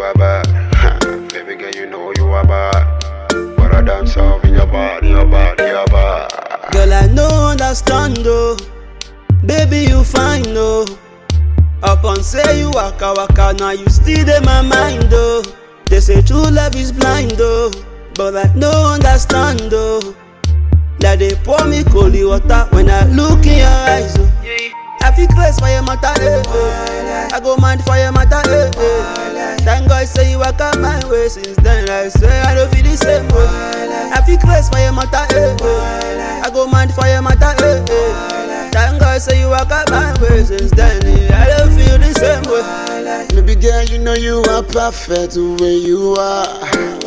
are bad. Baby girl, you know you are bad. But I dance off in your body, your body, your body. Girl, I no understand though. Baby, you fine though. Upon say you waka waka, now you still in my mind though. They say true love is blind though, but I no understand though. Like they pour me cold water when I look in your eyes. Oh. I feel crazy for your matter, eh, eh. I go mind for your matter, eh, eh. Thank God say you walk out my way since then. I swear I don't feel the same way. I feel crazy for your matter, eh, eh. I go mind for your matter, eh, eh. Thank God say you walk out my way since then. eh. I don't feel the same way. Baby girl, you know you are perfect the way you are.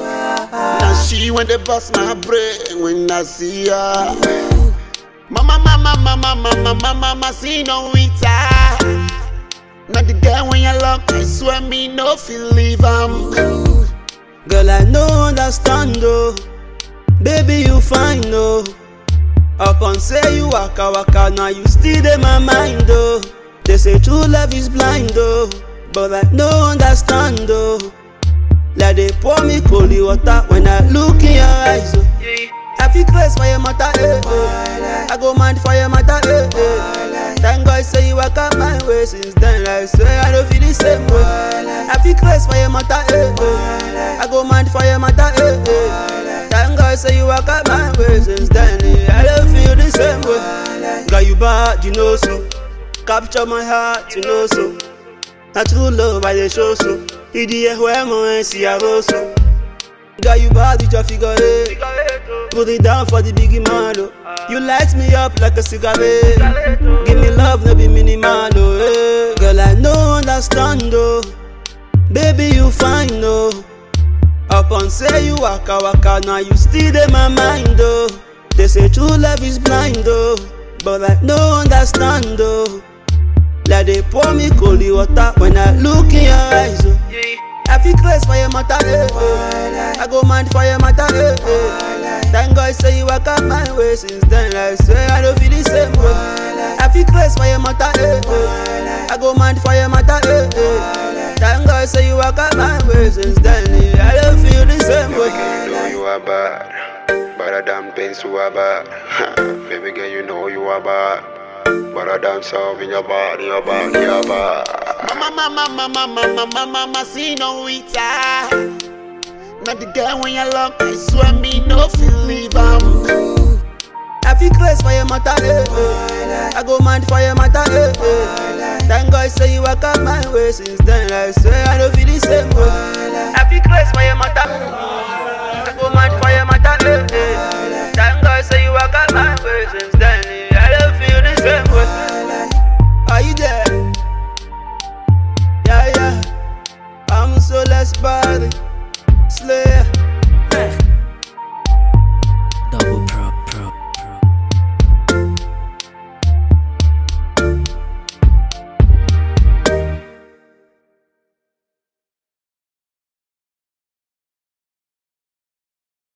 Now she when they bust my brain when I see her. Mama, mama, mama, mama, mama, mama, see no her. Not the girl when you love, I swear me no feel leave am. Girl, I no understand though. Baby, you fine though. Upon say you waka waka, now you still in my mind though. They say true love is blind though, but I no understand though. Like they pour me cold water when I look in your eyes. Oh. I feel crazy for your matter, eh, eh. I go mind for your matter, eh, eh. Thank God say you walk out my way since then. I swear I don't feel the same way. I feel crazy for your matter, eh, eh. I go mind for your matter, eh, eh. Thank God say you walk out my way since then. eh. I don't feel the same way. Girl, you bad, you know so. Capture my heart, you know so. Na true love I dey show so. Idi ehwe mo en si aroso. Girl, you bad with your figure eight. Put it down for the biggie man, oh. You light me up like a cigarette. Give me love, no be minimal, oh. eh. Girl, I no understand, oh. Baby, you fine, oh. Upon say you waka waka, now you still in my mind, oh. They say true love is blind, oh. But I no understand, oh. Like they pour me cold water when I look in your eyes, oh. I feel crazy for your matter, eh, eh. I go mind for your matter, eh, eh. Thank God say you walk out my way since then. I swear I don't feel the same way. I feel crazy for your matter, eh, eh. I go mind for your matter, eh, eh. Thank God say you walk out my way since then. eh. I don't feel the same Baby way. girl, you know you are bad. But I damn things you are bad. Baby girl, you know you are bad. But I dance off in your body, your body, your body. Mama, mama, mama, mama, mama, mama, see no her. Not the girl when you love, I swear me no feel leave am. I feel crazy for your matter, eh, eh. I go mind for your matter, eh, eh. Thank God say you walk out my way since then. I swear I don't feel the same way. I feel crazy for your matter. I go mind for your matter, eh, eh.